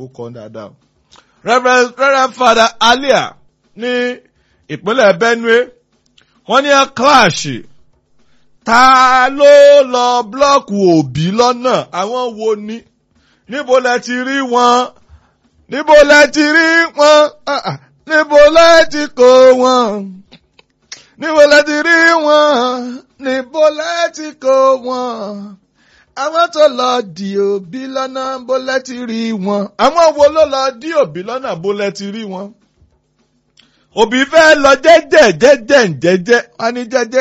kọ dáadáa. Reverend Reverend Father Alia ní ìpínlẹ̀ Benue wọ́n ní kíláàsì ta ló lọ búlọ́ọ̀kù òbí lọ́nà àwọn wo ni níbo lẹ ti rí wọn níbo lẹ ti rí wọn Ah, ah. níbo lẹ ti kó wọn níbo lẹ ti rí wọn níbo lẹ ti kó wọn àwọn tó lọ di òbí lọ́nà bó lẹ ti rí wọn àwọn wo ló lọ di òbí lọ́nà bó lẹ ti rí wọn òbí fẹ́ lọ jẹ́jẹ́ jẹ́jẹ́ jẹ́jẹ́ wọ́n ní jẹ́jẹ́